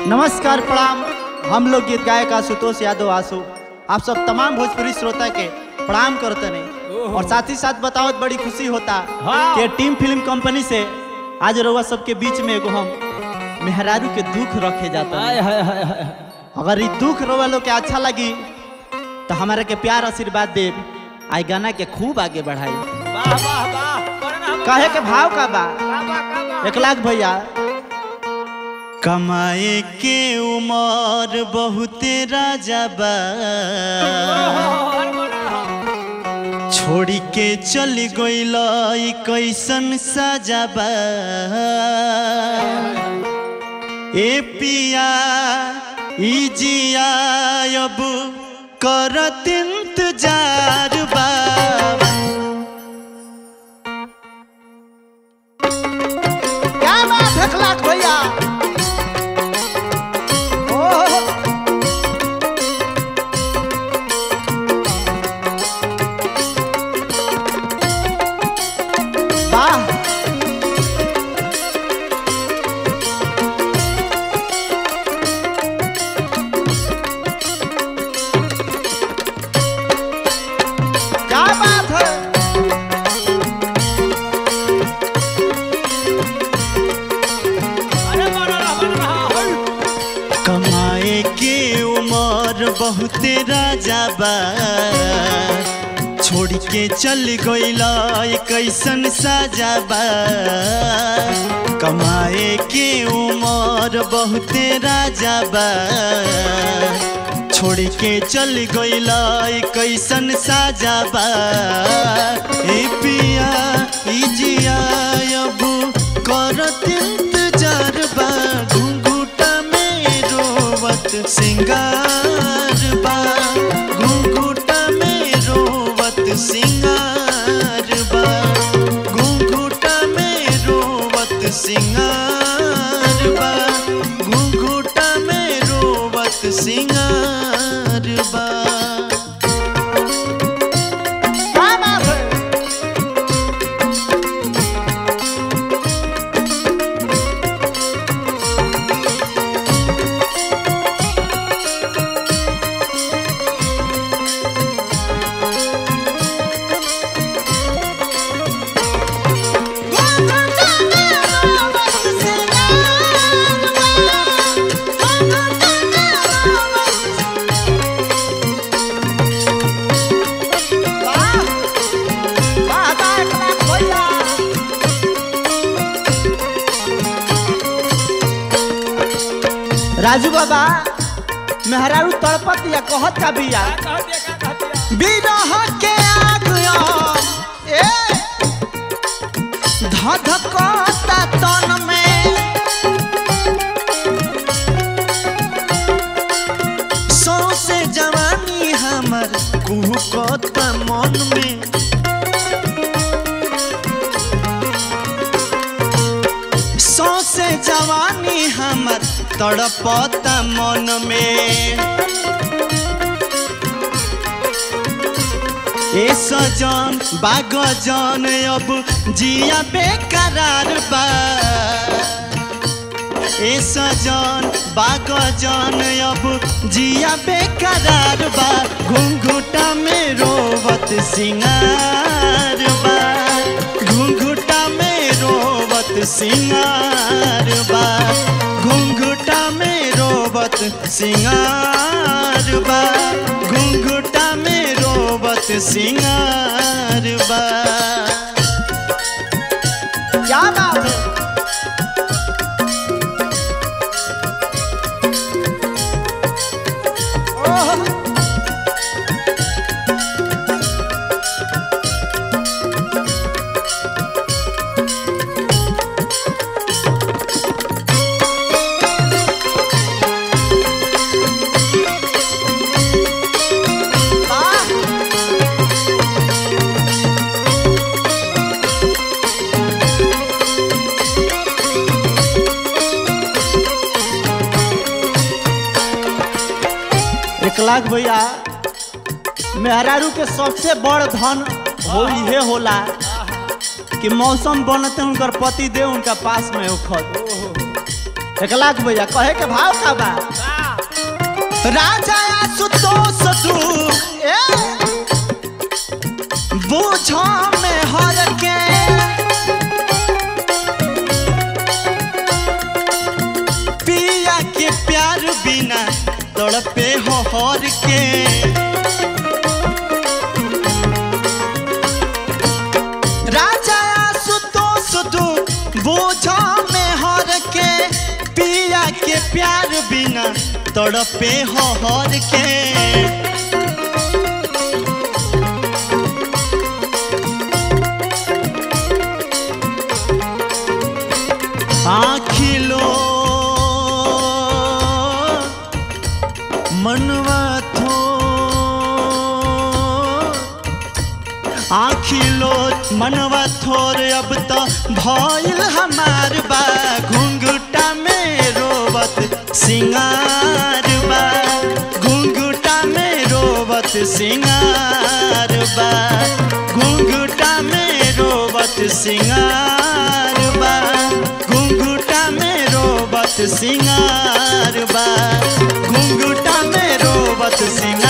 नमस्कार प्रणाम हम लोग गीत गायक आशुतोष यादव आशु आप सब तमाम भोजपुरी श्रोता के प्रणाम करते नहीं और साथ ही साथ बताओ बड़ी खुशी होता हाँ। कि टीम फिल्म कंपनी से आज रउआ सबके बीच में एगो हम मेहरारू के दुख रखे जाता हाय हाय हाय हाय अगर ये दुख रउआ लोग के अच्छा लगी तो हमारे के प्यार आशीर्वाद देव आई गाना के खूब आगे बढ़ाई वाह वाह वाह करना कहे के भाव का बा काबा काबा एक लाख भैया कमाए के उमर बहुते राजा बा हर बड़ा छोड़ी के चल गइल ई कैसन साजा बा ए पिया ई जिया अब करत इंतजार बा क्या बात है खलाक भैया ओह वाह क्या बात है अरे बड़ा बड़ा हल कमाए के उमर बहुते राजा बा छोड़ के चल गइला ई कैसन साजा बा कमाए के उमर बहुते राजा बा छोड़ के चल गइला ई कैसन साजा बा ए पिया ई जिया अब करत इंतजार बा घुंघुटा में रोवत सिंगार बा घुंघुटा में रोवत सिंगार बा घुंघुटा में रोवत सिंगार बा घुंघुटा में रोवत सिंगार बा क्या बात है राजू बाबा मेहरारू तड़पत या कहत का बिया कह दिया का कह दिया बिरह के आग ए धधकता तन में सौसे जवानी हमर कुहकता मन में सौसे जवानी हमर तड़पता मन में ए सजन बागजन अब जिया बेकरार बा ए सजन बागजन अब जिया बेकरार बा घुंघुटा में रोवत सिंगार बा घुंघुटा में रोवत सिंगार बा घुंघुटा में रोवत सिंगार बा घुंघुटा में रोवत सिंगार बा क्या बात है ओह वाह एक लाख भैया मेहरारू के सबसे बड़ धन हो इहे होला कि मौसम बनते उनकर पति देव उनका पास में होखत एक लाख भैया कहे के भाव का बा राजा आशुतोष दू ए बूझो में हर के पिया के प्यार बिना तड़पे हो हर के राजा आशुतोष दू बूझो में हर के पिया के प्यार बिना तड़पे हो हर के आखिलो मनवा थो आखिलो मनवा थोर अब तो भइल हमार बा घुंघुटा में रोवत सिंगार बा घुंघुटा में रोवत सिंगार बा घुंघुटा में रोवत सिंगार बा घुंघुटा में रोवत सिंगार बा घुंघुटा में रोवत सिंगार